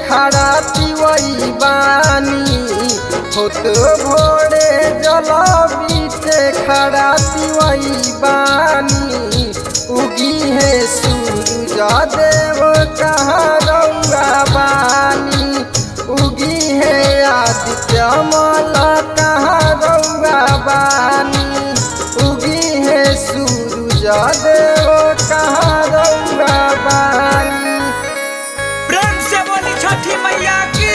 खड़ा तिवई बानी होत भोरे जल बीचे खड़ा तिवई बानी उगी है सूरज देव कहाँ रउआ बानी उगी है आदित्य मल कहाँ रउआ बानी उगी है सूरज देव कहाँ रउआ बानी प्रेम से बोली छठी मैया की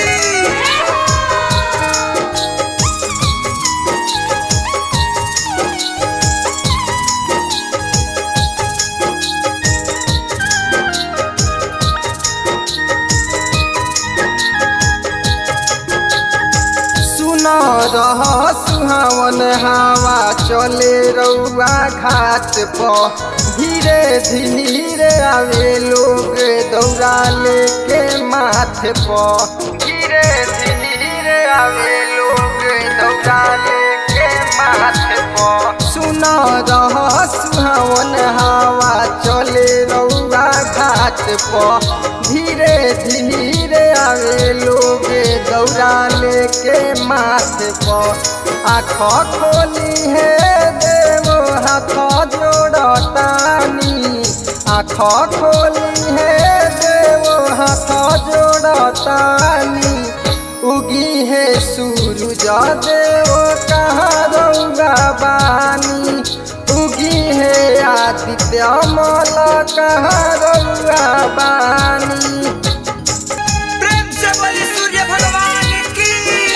सुन रह सुहावन हवा चले रउआ घाट पर धीरे धीरे आवे लोग दौड़ा लेके माथे पर धीरे धीरे आवे लोग दौड़ा लेके माथे पर सुन रह सुहावन हवा चले रउआ घाट पर धीरे धीरे आवे लोग दौड़ा लेके माथे पर आँख खोली है देव हाथ जोड़तानी आँख खोली है देव हाथ जोड़तानी उगी है सूरज देव कहाँ रउआ बानी उगी है आदित्य मल कहाँ रउआ बानी प्रेम से बोली सूर्य भगवान की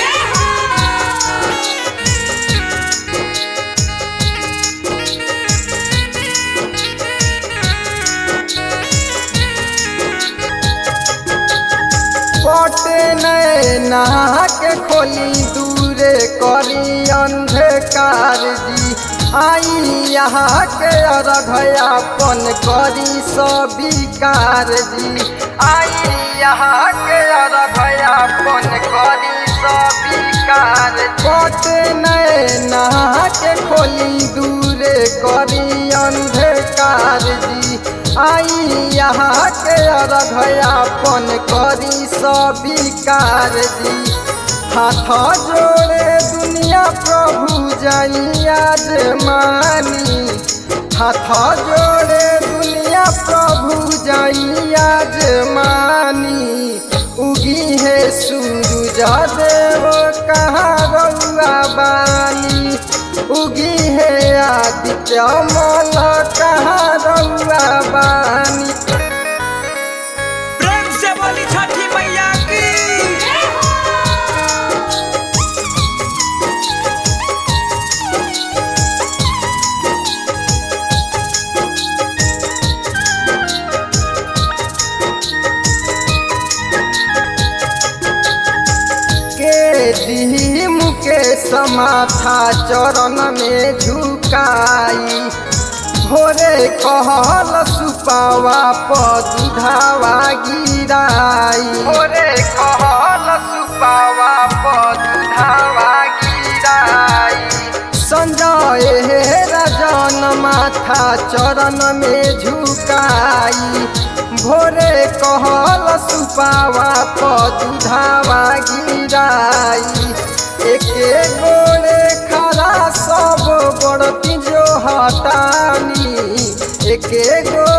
पटे नैना के खोली दूरे करी अंधकार जी आई यहाँ के अरघयापन करी सबिकार जी आई यहाँ के अरघयापन करी सबिकार पटे नैना के खोली दूरे करी अंधकार जी आई यहाँ के अरघयापन करी सबिकार जी हाथ जोड़े दुनिया प्रभु जैया मानी हाथ जोड़े दुनिया प्रभु जैया मानी उगी है सूरज देव कहाँ रउआ बानी उगी है आदित्य मल कहाँ रउआ बानी प्रेम से बोली छठी मैया की के दी मुकेश माथा चरण में झुकाई भोरे कहल सुपावा पदुधावा गिराई भोरे कहल सुपावा पदुधावा गिराई संजय हे राजन माथा चरण में झुकाई भोरे कहल सुपावा पदुधावा गिराई एके गोरे खरा सब बड़ती जो हटानी एके गो